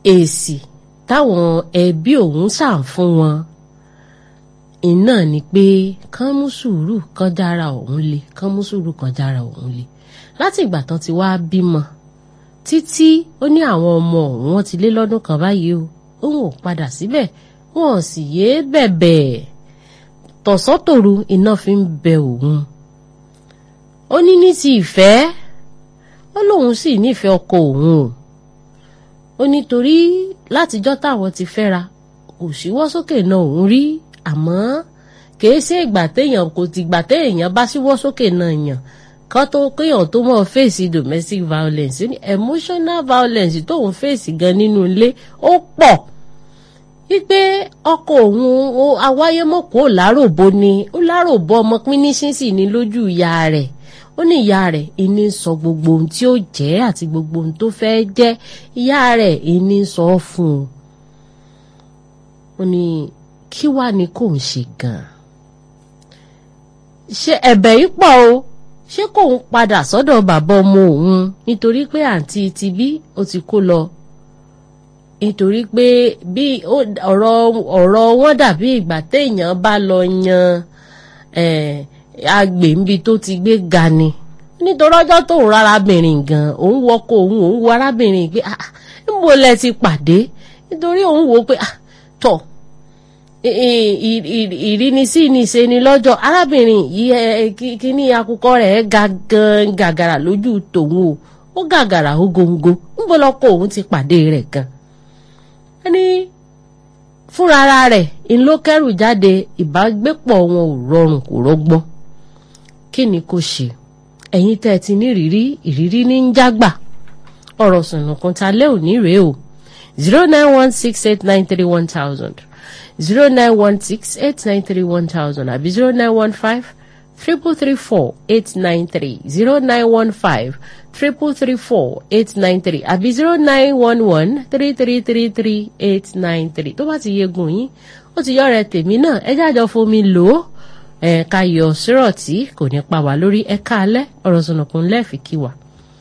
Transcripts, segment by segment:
èsì táwọn ẹbí òun ṣàn fún wọn iná ni pé kán mú sùúrù kán jára òun le kán mú sùúrù kán jára òun le láti ìgbà tán ti wá bímọ títí ó ní àwọn ọmọ òun wọn ti lé lọ́dún kan báyìí o òun ò padà síbẹ̀ wọn ò sì yéé bẹ̀bẹ̀ tọ̀sán-tòru iná fi ń bẹ òun ó ní ní ti ìfẹ́ ó lóun sì nífẹ̀ẹ́ ọkọ òun o ó nítorí látijọ́ táwọn ti fẹ́ra kò síwọ́ sókè náà òun rí àmọ́ kìí ṣe ìgbà téèyàn kò ti gbà téèyàn bá síwọ́ sókè náà yàn kan tó kéèyàn tó mọ̀ fèsì domestic violence ní emotional violence tóun fèsì gan nínú ilé ó pọ̀ wípé ọkọ òun awáyémọ̀kó láròbó ni ó láròbó ọmọ pínísínsì ní lójú ìyá rẹ̀ ó ní ìyá rẹ̀ ìní sọ gbogbo ohun tí ó jẹ́ àti gbogbo ohun tó fẹ́ jẹ́ ìyá rẹ̀ ìní sọ fún un ó ní kí wàá ní kò ń ṣe gan-an ṣe ẹ̀bẹ̀ yìí pọ̀ o ṣé kò ń padà sọ́dọ̀ bàbá ọmọ òun nítorí pé àǹtí ti bí ó ti kó lọ nítorí pé bí ọ̀rọ̀ ọ̀rọ̀ wọn dàbí ìgbà téèyàn bá lọ yan agbè níbi tó ti gbé ga ni nítorí ọjọ́ tó ń rárábìnrin gan òun wọkọ̀ òun òun wọ arábìnrin pé ah níbo lẹ ti pàdé nítorí òun wò ó pé ah tọ̀ ìrínisí ni ṣe ni lọ́jọ́ arábìnrin yìí kíní akukọ rẹ̀ ga gan gàgàrà lójú tòun o ó gàgàrà ó góńgó níbo lọkọ òun ti pàdé rẹ̀ gan ẹni fúnra ara rẹ̀ ńlọkẹrù jáde ìbágbépọ̀ wọn ò rọrùn kò rọgbọ́n kí ni kò ṣe ẹ̀yin tẹ́ ẹ ti ní ìrírí ìrírí ní ń jágbà ọ̀rọ̀ sùnùkùn ta lé òní rèé o zero nine one six eight nine three one thousand zero nine one six eight nine three one thousand àbí zero nine one five triple three four eight nine three zero nine one five triple three four eight nine three àbí zero nine one one three three three three eight nine three tó bá ti yegun yín ó ti yọ rẹ tèmi náà ẹ jájọ fomi lò ó ẹ ká yọ sírọ̀tì kò ní pa wá lórí ẹ káalẹ́ ọ̀rọ̀ sọ̀nàkùn lẹ́ẹ̀fì kí wa.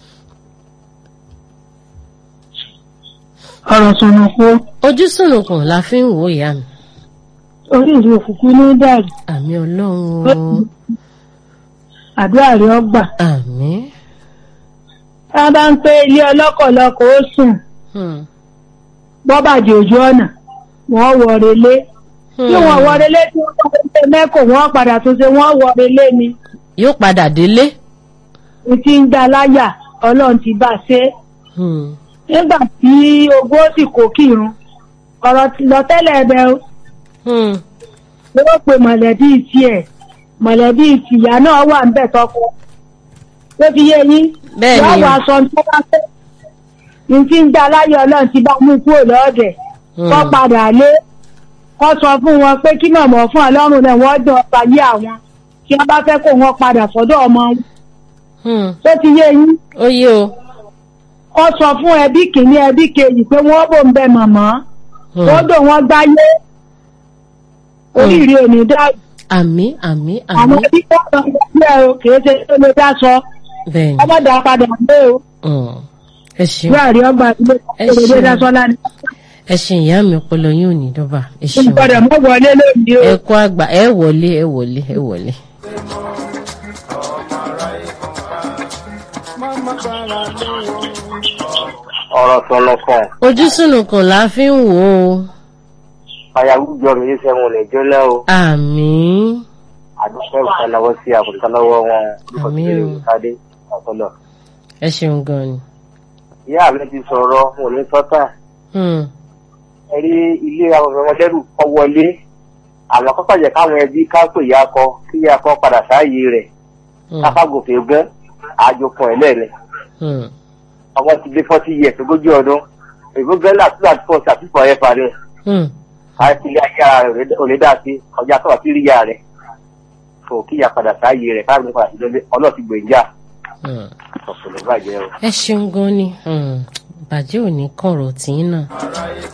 ọ̀rọ̀ sọ̀nàkùn. ojú sùnùkùn la fi ń wò ìyá mi. orí ìlú òkùnkùn ní dàrú. àmì ọlọ́run o. àdúrà rẹ ọgbà. àmì. tá a bá ń pé ilé ọlọ́kọ̀lọ́kọ̀ ó sùn bọ́bàjẹ́ ojú ọ̀nà wọ́n wọ relé tí wọ́n wọ relé tí wọ́n wọ relé mẹ́kọ̀ọ́ wọ́n padà tó ṣe wọ́n wọ relé ni. yóò padà délé. n ti ń dá láyà ọlọ́run ti bá a ṣe. nígbà tí ogún ó sì kó kírun ọ̀rọ̀ lọ́tẹ́lẹ̀ ẹ̀bẹ̀ o. ló pe mọ̀lẹ́bí tiẹ̀ mọ̀lẹ́bí tìyá náà wà ń bẹ̀ tọkọ. ó fi yé yín. bẹ́ẹ̀ ni wọ́n wọ aṣọ tó bá fẹ́ n ti ń dá láyà ọlọ́run ti bá mú kúrò lọ́ọ̀dẹ̀ kọ́ padà lé kọ́ sọ fún wọn pé kí mọ̀mọ́ fún ọlọ́run náà wọ́n dán ọba yé àwọn tí wọ́n bá fẹ́ kó wọn padà sọ́dọ̀ ọmọ wọn. tó ti yé yín. ó yé o. kọ́ sọ fún ẹbí kìíní ẹbí kejì pé wọ́n bò ń bẹ mọ̀mọ́ tó dò wọ́n gbáyé oríire ò ní dáàbò. àmì àmì àmì. àwọn ẹbí tó ń bọ̀ ọ́ o kì í ṣe tó lè dá sọ. bẹ́ẹ̀ni. ọmọdé padà gbé o. ẹ ṣeun wíwá rí ọgbà ilé ìṣòro dá sọ́lá ni. ẹ ṣe ìyá mi ọpọlọ yín ò ní dọ́bà ẹ ṣeun. olùpadà mọ́ wọlé lónìí o. ẹ kú àgbà ẹ wọlé ẹ wọlé ẹ wọlé. ọ̀rọ̀ sọ̀nùkàn ojú sùnùkùn la fi ń wò ó. àyàwùjọ mi yìí sẹ́wọ̀n lè jólẹ́ o àmín àdúgbò ìkànnàwọ́ sí àkùnkànnàwọ́ wọn Àmín o. ìkàdé ọ̀tọ̀lọ̀. ẹ ṣeun gan ni. ìyá mi ti sọ̀rọ̀ mo ní sọ́tà Hmm. ẹ rí ilé àwọn ọmọdẹ́rù kọ́ wọlé àwọn kọ́kọ́ jẹ́ káwọn ẹbí ká pè ya kọ kí ya kọ padà sáàyè rẹ̀ Hmm. káfágòkè gún àjòkùn ẹ̀ lẹ́ẹ̀lẹ́ Hmm. ọmọ ti dé fọ́tí yẹ ogójì ọdún èbó gẹ́lá tó àti fọ́ ṣàfihàn ẹ̀ parí Hmm. àti ilé ayé ara rẹ̀ ò lè dá sí ọjà tó àti rí ya rẹ̀ kò kí ya padà sáàyè rẹ̀ káàbí padà sí lọ́lé ọlọ́ọ̀tì gbèjà Hmm. ọ̀pọ̀lọpọ̀ bàjẹ́ o. ẹ ṣeun gan ni Hmm. bàjẹ́ ò ní kọ̀rọ̀ tí ń náà.